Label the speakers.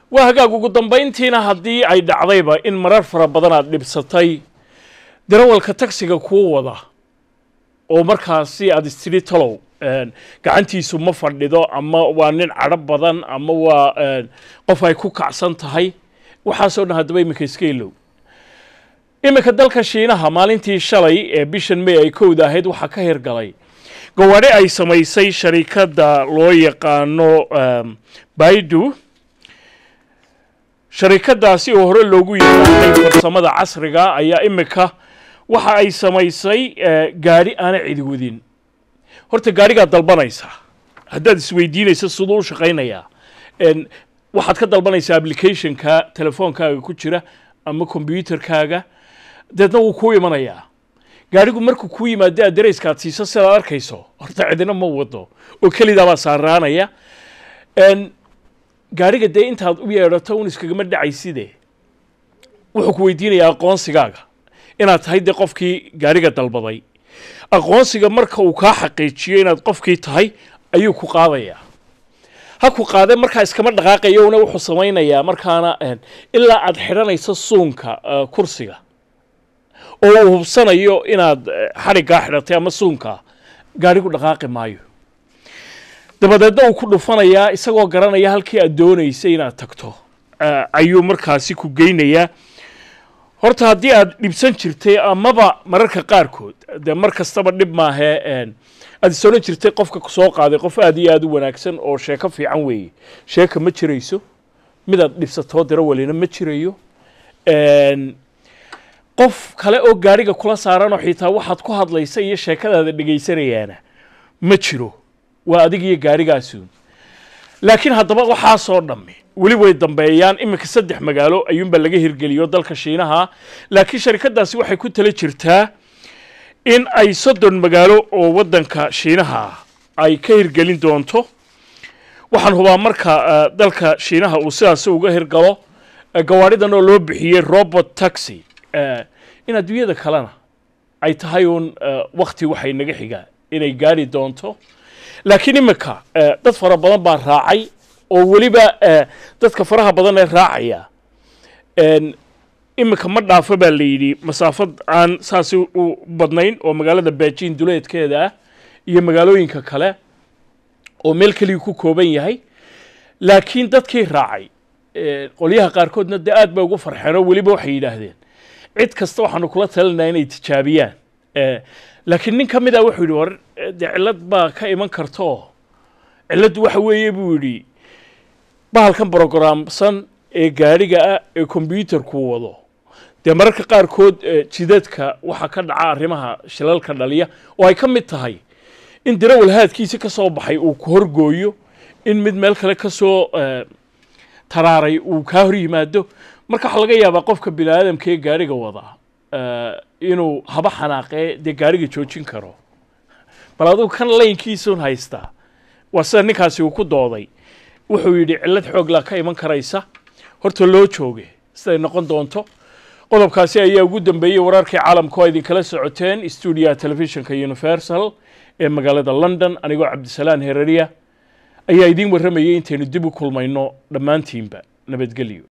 Speaker 1: waa hagaag ugu dambayntiina haddii ay dhacdayba in marar fara badan aad dhibsatay darawalka tagsiga kuu wada oo markaasi aad istidhi talow gacantiisu ma fadhido ama waa nin cadho badan ama waa qof ay ku kacsan tahay waxaasoo dhan haddaba iminka iska ilow iminka dalka shiinaha maalintii shalay ee bishan may ay kowda ahayd waxaa ka hirgalay gawaadhi ay samaysay sharikadda loo yaqaano baidu sharikadaasi oo hore loogu yaqaanay farsamada casriga ayaa iminka waxa ay samaysay gaadhi aana cidi wadin horta gaadhigaad dalbanaysaa haddaad isweydiinaysa siduu u shaqaynayaa waxaad ka dalbanaysaa applicationka telefoonkaaga ku jira ama combyuterkaaga deedna wuu kuu imanayaa gaadhigu markuu kuu yimaado adareyska aad siiso sidaad arkayso horta cidina ma wado oo kelidaabaa saaraanaya gaadhiga dee intaad u yeedhato un iskagama dhacayside wuxuu ku weydiinayaa aqoonsigaaga inaad tahay dee qofkii gaadhiga dalbaday aqoonsiga marka uu kaa xaqiijiyo inaad qofkii tahay ayuu ku qaadayaa ha ku qaade markaa iskama dhaqaaqayona wuxuu samaynayaa markaana ilaa aad xidhanayso suunka kursiga oo uu hubsanayo inaad xadhiggaa xidhatay ama suunkaa gaadhigu dhaqaaqi maayo dabadeedna uu ku dhufanayaa isagoo garanaya halkii aad doonaysay inaad tagto ayuu markaasi ku geynayaa horta haddii aad dhibsan jirtay amaba mararka qaarkood dee mar kastaba dhib maahee aad is odhan jirtay qofka soo qaaday qof aad iyo aad u wanaagsan oo sheeko fiican weeye sheeka ma jirayso midaad dhibsatoo diro welina ma jirayo qof kale oo gaadhiga kula saaranoo xitaa waxaad ku hadlaysa iyo sheekadaada dhegaysanayaana ma jiro waa adig iyo gaadhigaasuun laakiin haddaba waxaasoo dhammi weli way dambeeyaan iminka saddex magaalo ayuunbaa laga hirgeliyo dalka shiinaha laakiin sharikadaasi waxay ku tala jirtaa in ay soddon magaalo oo waddanka shiinaha ay ka hirgelin doonto waxaan hubaa marka dalka shiinaha uu sidaasi uga hirgalo gawaadhidan oo loo bixiyey robot taxi in adduunyada kalena ay tahay uun wakti waxay naga xigaa inay gaari doonto laakiin iminka dad fara badan baa raacay oo weliba dadka faraha badan ee raacaya iminka ma dhaafo baa la yidhi masaafad aan saasi u badnayn oo magaalada beijing duleedkeeda ah iyo magaalooyinka kale oo meel keliya ku kooban yahay laakiin dadkii raacay qolyaha qaarkoodna dee aad bay ugu farxeen oo weliba waxay yidhaahdeen cid kasta waxaanu kula talinaa inay tijaabiyaan laakiin nin ka mid a wuxuu yidhi war dee cillad baa ka iman karto cilladdu waxa weeye buu yidhi bahalkan brogramsan ee gaadhiga ah ee kombyuutarku wado dee mararka qaarkood jidadka waxaa ka dhaca arrimaha shilalka dhaliya oo ay ka mid tahay in darawal haadkiisi ka soo baxay uu ku horgooyo in mid meel kale ka soo taraaray uu kaa hor yimaado marka waxaa laga yaabaa qofka bini aadamka ee gaadhiga wadaa inuu haba xanaaqee dee gaadhiga joojin karo bal adugu kan laynkiisun haystaa waa sida ninkaasi uu ku dooday wuxuu yidhi cillad xooglaa ka iman karaysa horta loo jooge siday noqon doonto qodobkaasi ayaa ugu dambeeyey wararkii caalamka oo idinkala socoteen stuudiyaha telefishinka universal ee magaalada london anigoo cabdisalaan hereriya ayaa idiin warramayay intaynu dib u kulmayno dhammaantiinba nabadgelyo